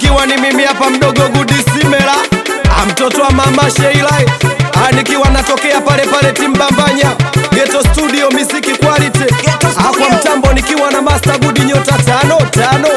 nikiwa ni mimi hapa mdogo Gudisimela, mtoto wa mama Sheila, Ah, nikiwa natokea pale pale Timbambanya Ghetto Studio Music Quality, Ghetto Ah, kwa Studio. mtambo nikiwa na Master Gudi nyota tano tano.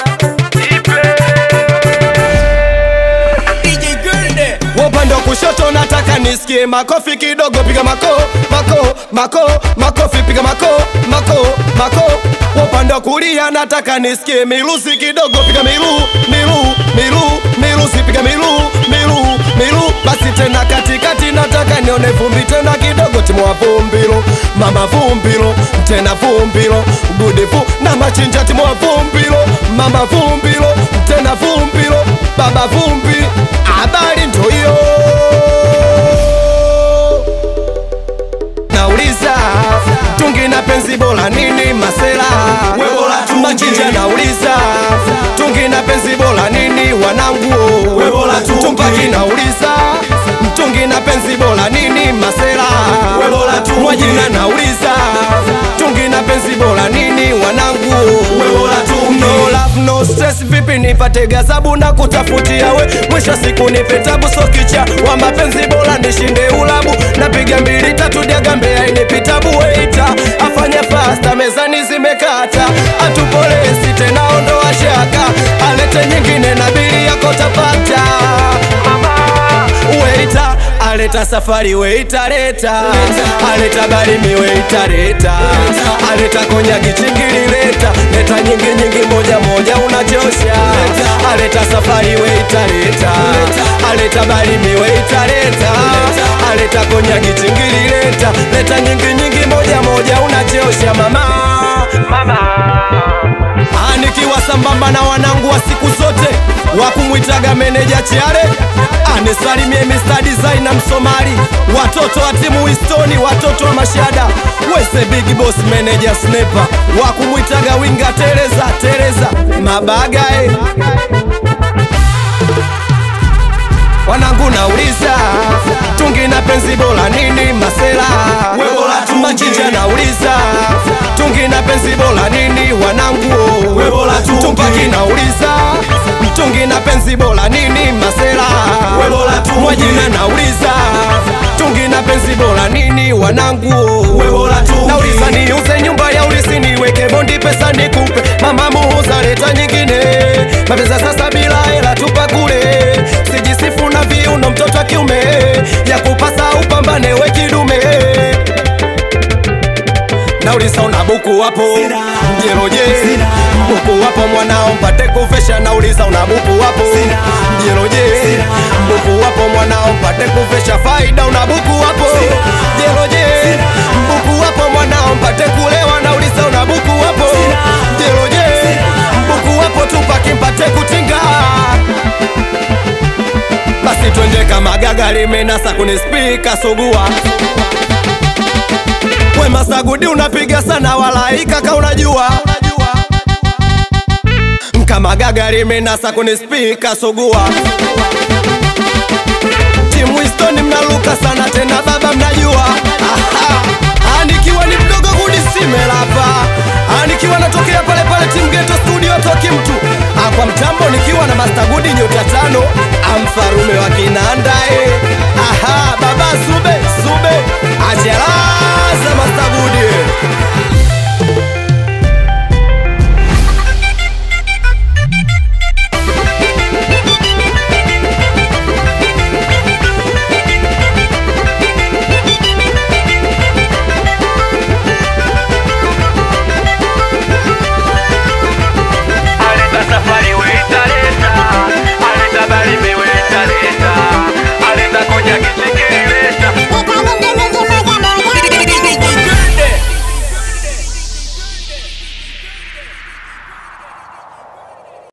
DJ Gerde. Upande wa kushoto nataka nisikie makofi kidogo, piga mako mako mako makofi, piga mako mako mako. Upande wa kulia nataka nisikie milusi kidogo, piga milu milu milu milusi, piga milu milu milu. Basi tena katikati nataka nione vumbi tena kidogo, timu wa vumbilo, mama vumbilo, tena vumbilo, gudifu na machinja, timu wa vumbilo, mama vumbilo, tena vumbilo, baba vumbi, habari ndo hiyo. Nauliza tungi na penzi bora nini masela? We bora tungi. Machinja nauliza tungi na penzi bora nini wanangu? We bora tungi. Tumpaki nauliza tungi na penzi bora nini masela? We bora tungi. Mwajina nauliza tungi na penzi bora nini wanangu? We bora tungi. No love no stress, vipi nipate gazabu na kutafutia we, mwisho wa siku nipe tabu, so kicha wa mapenzi bora nishinde ulabu, napiga mbili tatu diagambe ainipitabu, weita afanye fasta, mezani zimekata, atupolesi tena ondoa shaka, alete nyingine na bili yako tapata Weita aleta safari weita leta aleta barimi weita leta aleta konyagi chingili leta leta nyingi nyingi moja moja unachosha aleta safari weita leta aleta barimi weita leta aleta konyagi chingili leta leta nyingi nyingi moja moja unachosha mama mama Ah, nikiwa sambamba na wanangu wa siku zote wa kumwitaga meneja Chiare anisalimie Mr. Designer Msomali, watoto wa timu Wistoni, watoto wa Mashada, wese big boss manager Sniper wa kumwitaga winga Tereza Tereza Mabagae wanangu nauliza tungi na penzi bora nini masela We bora tungi. machinja nauliza tungi na penzi bora nini wanangu We bora tungi. tumpaki nauliza tungi na penzi bora nini masela We bora tungi. mwajina nauliza tungi na penzi bora nini wanangu We bora tungi. nauliza niuze nyumba ya ulisi niweke bondi pesa nikupe mama muuza leta nyingine mapesa sasa bila hela tupa kule sijisifu na viuno mtoto wa kiume ya kupasa upambane we kidume nauliza una buku wapo Sina. mjeroje Sina. buku wapo mwanao mpate kufesha nauliza una buku wapo Sina. mjeroje Sina. buku wapo mwanao mpate kufesha faida una buku wapo Sina. jeroje Sina. buku wapo mwanao mpate kulewa nauliza una buku wapo Sina. jeroje Sina. buku wapo tupaki mpate kutinga basi twende kama gaga limenasa kuni spika sugua we masagudi unapiga sana walaika ka unajua kama gaga limenasa kuni spika sugua timu Wistoni mnaluka sana tena baba mnajua Aha. Ah, nikiwa ni mdogo Gudisimela hapa Ah, nikiwa natokea pale pale timu Ghetto Studio toki mtu Ah, kwa mtambo nikiwa na Master Gudi nyota tano amfarume wa Kinanda eh. Aha, baba Sube Sube achelaza Master Gudi